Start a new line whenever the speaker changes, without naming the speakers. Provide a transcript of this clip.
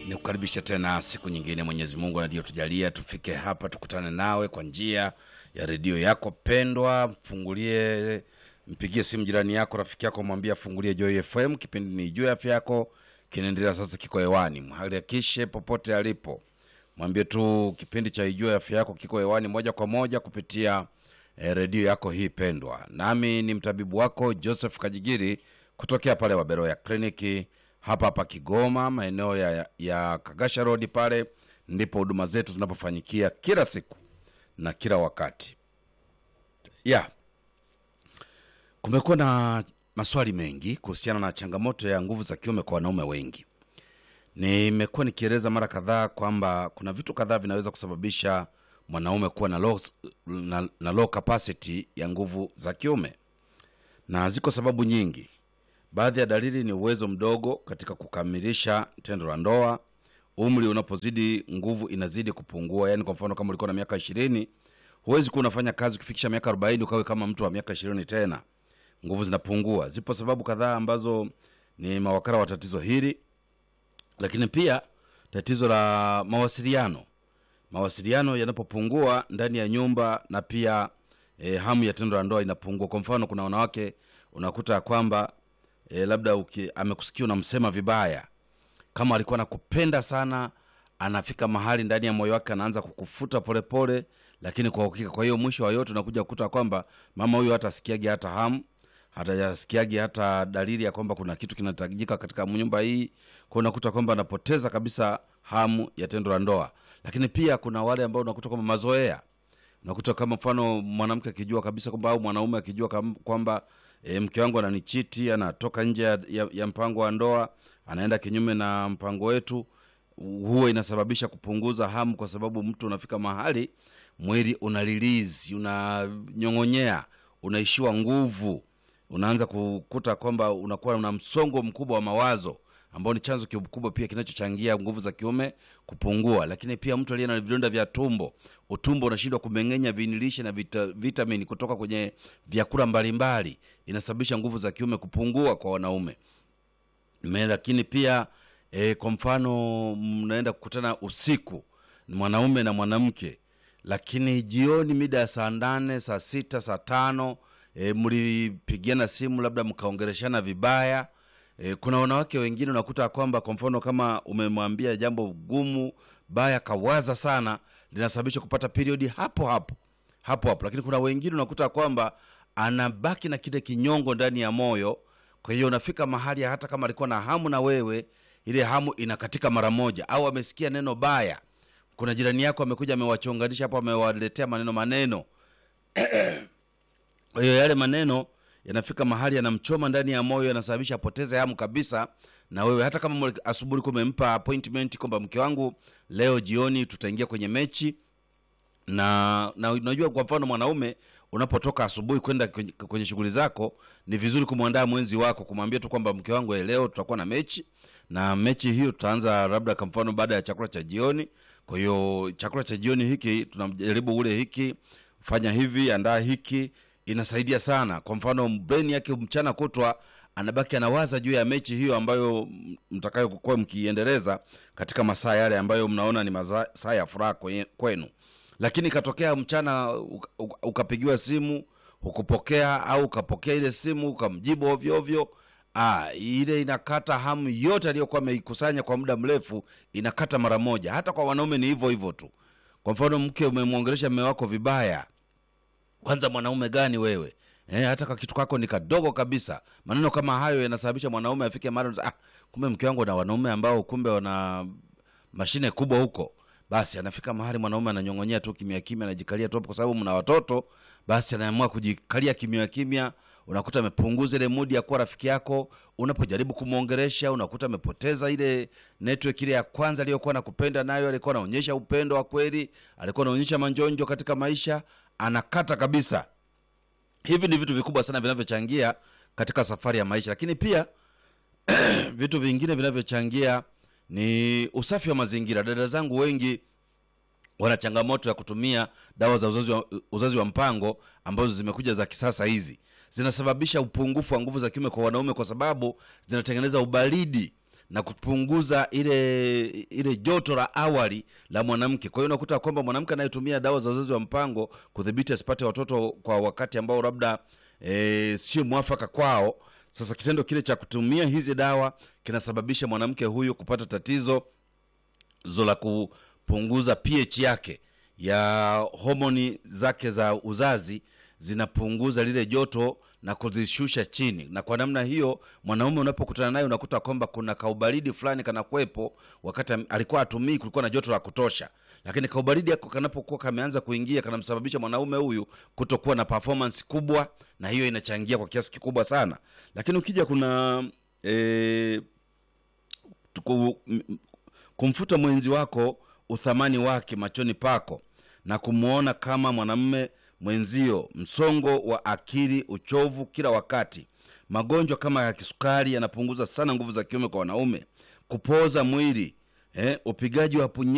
ni kukaribisha tena siku nyingine mwenyezi mungu aliyotujalia tufike hapa tukutane nawe kwa njia ya redio yako pendwa mfungulie mpigie simu jirani yako rafiki yako mwambie afungulie joy fm kipindi ni juu afya yako kinaendelea sasa kiko hewani mharakishe popote alipo mwambie tu kipindi cha ijue afya yako kiko hewani moja kwa moja kupitia eh, redio yako hii pendwa nami ni mtabibu wako joseph kajigiri kutokea pale wabero ya kliniki hapa hapa kigoma maeneo ya, ya kagasha rodi pale ndipo huduma zetu zinapofanyikia kila siku na kila wakati yeah. kumekuwa na maswali mengi kuhusiana na changamoto ya nguvu za kiume kwa wanaume wengi nimekuwa nikieleza mara kadhaa kwamba kuna vitu kadhaa vinaweza kusababisha mwanaume kuwa na low, na, na low capacity ya nguvu za kiume na ziko sababu nyingi baadhi ya dalili ni uwezo mdogo katika kukamilisha tendo la ndoa umri unapozidi nguvu inazidi kupungua yaani kwa mfano kama ulikuwa na miaka ishirini huwezi kuwa unafanya kazi ukifikisha miaka arobaini ukawe kama mtu wa miaka ishirini tena nguvu zinapungua zipo sababu kadhaa ambazo ni mawakala wa tatizo hili lakini pia tatizo la mawasiliano mawasiliano yanapopungua ndani ya nyumba na pia e, hamu ya tendo la ndoa inapungua kwa mfano kuna wanawake unakuta ya kwamba e, labda uki, amekusikia unamsema vibaya kama alikuwa nakupenda sana anafika mahali ndani ya moyo wake anaanza kukufuta polepole pole, lakini kwa uhakika kwa hiyo mwisho wa yote unakuja kukuta kwamba mama huyo hata asikiagi hata hamu hatasikiagi hata dalili ya kwamba kuna kitu kinahitajika katika nyumba hii kwa unakuta kwamba anapoteza kabisa hamu ya tendo la ndoa lakini pia kuna wale ambao unakuta kwamba mazoea unakuta kama mfano mwanamke akijua kabisa kwamba au mwanaume akijua kam- kwamba e, mke wangu ananichiti anatoka nje ya, ya, ya mpango wa ndoa anaenda kinyume na mpango wetu huwa inasababisha kupunguza hamu kwa sababu mtu unafika mahali mwili una release unanyong'onyea unaishiwa nguvu unaanza kukuta kwamba unakuwa una msongo mkubwa wa mawazo ambao ni chanzo kikubwa pia kinachochangia nguvu za kiume kupungua lakini pia mtu aliye na vidonda vya tumbo utumbo unashindwa kumeng'enya vinilishe na vita, vitamini kutoka kwenye vyakula mbalimbali inasababisha nguvu za kiume kupungua kwa wanaume Me, lakini pia e, kwa mfano mnaenda kukutana usiku mwanaume na mwanamke lakini jioni mida ya saa nane saa sita saa tano e, mlipigiana simu labda mkaongereshana vibaya e, kuna wanawake wengine unakuta kwamba kwa mfano kama umemwambia jambo gumu baya kawaza sana linasababisha kupata periodi hapo hapo hapo hapo lakini kuna wengine unakuta kwamba anabaki na kile kinyongo ndani ya moyo kwa hiyo unafika mahali hata kama alikuwa na hamu na wewe ile hamu inakatika mara moja au amesikia neno baya kuna jirani yako amekuja amewachonganisha hapo amewaletea maneno maneno kwa hiyo yale maneno yanafika mahali yanamchoma ndani ya moyo yanasababisha apoteze hamu kabisa na wewe hata kama mwe- asubuhi kumempa appointment kwamba mke wangu leo jioni tutaingia kwenye mechi na na unajua kwa mfano mwanaume unapotoka asubuhi kwenda kwenye, kwenye shughuli zako ni vizuri kumwandaa mwenzi wako kumwambia tu kwamba mke wangu eh, leo tutakuwa na mechi na mechi hiyo tutaanza labda kwa mfano baada ya chakula cha jioni kwa hiyo chakula cha jioni hiki tunajaribu ule hiki fanya hivi andaa hiki inasaidia sana kwa mfano brain yake mchana kutwa anabaki anawaza juu ya mechi hiyo ambayo mtakayokuwa mkiendeleza katika masaa yale ambayo mnaona ni masaa ya furaha kwenye- kwenu lakini ikatokea mchana uka- uka- ukapigiwa simu hukupokea au ukapokea ile simu ukamjibu ovyo ovyo ah, ile inakata hamu yote aliyokuwa ameikusanya kwa muda mrefu inakata mara moja hata kwa wanaume ni hivyo hivyo tu kwa mfano mke umemwongelesha mme wako vibaya kwanza mwanaume gani wewe eh, hata ka kitu kako ni kadogo kabisa maneno kama hayo yanasababisha mwanaume afike mara ah, kumbe mke wangu na wanaume ambao kumbe wana mashine kubwa huko basi anafika mahali mwanaume ananyong'onyea tu kimya kimya anajikalia tu hapo kwa sababu mna watoto basi anaamua kujikalia kimya kimya unakuta amepunguza ile mudi ya kuwa rafiki yako unapojaribu kumwongeresha unakuta amepoteza ile network ile ya kwanza aliyokuwa nakupenda nayo alikuwa anaonyesha upendo wa kweli alikuwa anaonyesha manjonjo katika maisha anakata kabisa hivi ni vitu vikubwa sana vinavyochangia katika safari ya maisha lakini pia vitu vingine vinavyochangia ni usafi wa mazingira dada zangu wengi wana changamoto ya kutumia dawa za uzazi wa, uzazi wa mpango ambazo zimekuja za kisasa hizi zinasababisha upungufu wa nguvu za kiume kwa wanaume kwa sababu zinatengeneza ubaridi na kupunguza ile ile joto la awali la mwanamke. Kwa hiyo unakuta kwamba mwanamke anayetumia dawa za uzazi wa mpango kudhibiti asipate watoto kwa wakati ambao labda e, sio mwafaka kwao. Sasa kitendo kile cha kutumia hizi dawa kinasababisha mwanamke huyu kupata tatizo zo la kupunguza pH yake ya homoni zake za uzazi zinapunguza lile joto na kuzishusha chini, na kwa namna hiyo mwanaume unapokutana naye unakuta kwamba kuna kaubaridi fulani kanakwepo, wakati am- alikuwa atumii, kulikuwa na joto la kutosha, lakini kaubaridi ako kanapokuwa kameanza kuingia kanamsababisha mwanaume huyu kutokuwa na performance kubwa, na hiyo inachangia kwa kiasi kikubwa sana. Lakini ukija kuna eh, tuku- m- m- kumfuta mwenzi wako uthamani wake machoni pako na kumwona kama mwanamume mwenzio, msongo wa akili, uchovu kila wakati, magonjwa kama ya kisukari yanapunguza sana nguvu za kiume kwa wanaume, kupoza mwili eh, upigaji wa punye